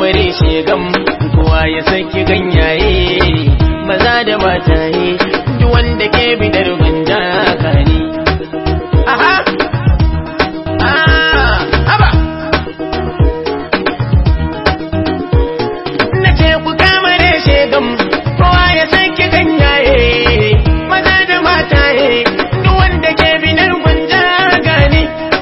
kamare shegam kowa ya saki ganyaye maza da mataye duk wanda ke bidar gwanja kani aha ah haba na ce ku kamare shegam kowa ya saki ganyaye maza da mataye duk wanda ke bidar gwanja gani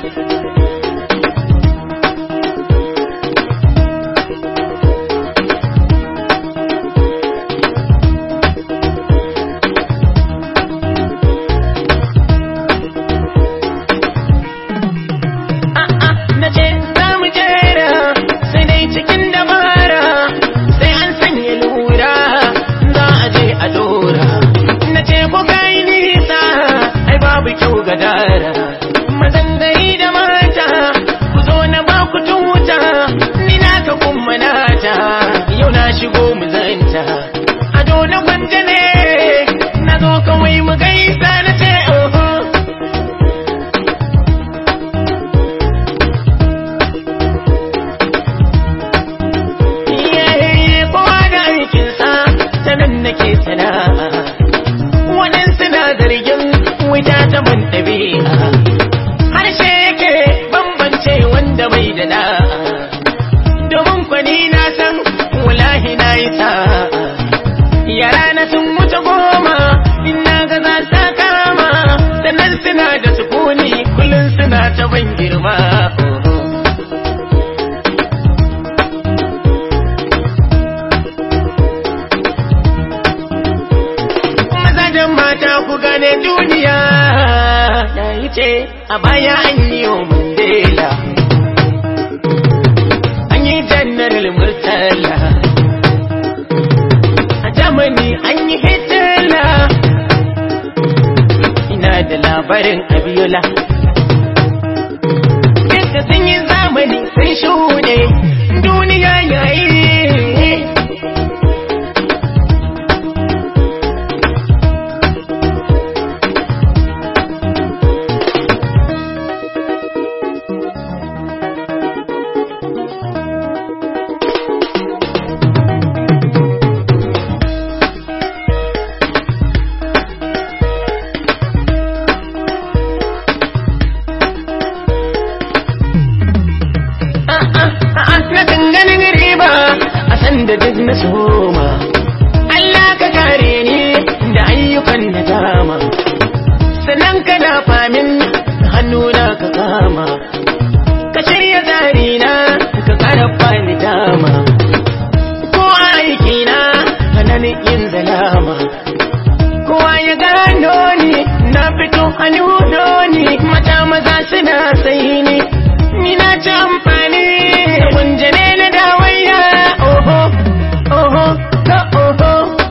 na ce za mu jera sai dai cikin dabara sai an sanya lura za a je a dora na ce ko kai nisa ai babu kyau ga dara mazan gari da mata ku zo na ba ku tuta ni na ka kuma nata yau na shigo mu zanta ado na gwanja ne na zo kawai mu gaisa na ce oho Iyaye kowa da aikinsa sanan nake sana'a waɗansu na zargin wuta ta ban ɗabi'a harshe yake bambance wanda bai da da'a domin kwani na san wallahi na yi sa'a yara na sun wuce goma in na ga za sa kama sannan suna da sukuni kullum suna ta ban girma mazajen mata ku gane duniya na yi ce a baya an yi wa mandela an yi janaral murtala a germany an yi hitler ina da labarin abiola duka sun yi zamani sun shuɗe duniya yayi na ganin riba a san da duk na soma Allah ka kare ni da ayyukan da dama sannan ka na famin hannuna ka kama ka shirya zarina ka karfa ni dama ko a aikina hannun yin zalama kowa ya gano ni na fito hannu ni mata maza suna sai ni ni na ci amfani da gunjane na dawaiya oho oho ka oho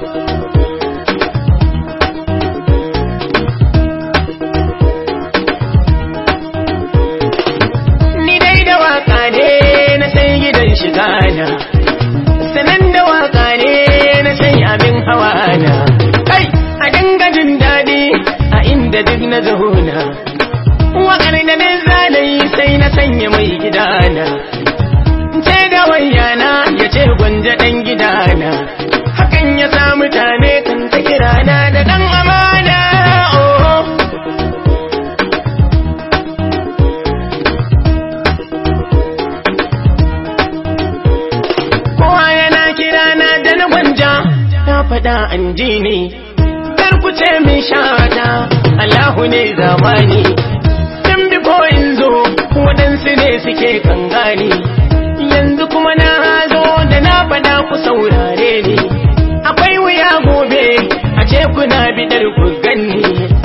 ni dai da waka ne na sai gidan shiga na sanan da waka ne na sai abin hawa na kai a dinga jin daɗi a inda duk na zauna wakar da na zalayi sai na sanya mai gidana ce da wayana ya ce gwanja ɗan gidana hakan ya sa mutane kan ta kirana da ɗan amana oh. kowa yana kirana da na gwanja na faɗa an ji ne kar ku ce min shata Allahu ne zamani tun biko in zo waɗansu ne suke kan gani yanzu kuma na zo da na faɗa ku saurare ni akwai wuya gobe a ce kuna bidar ku ganni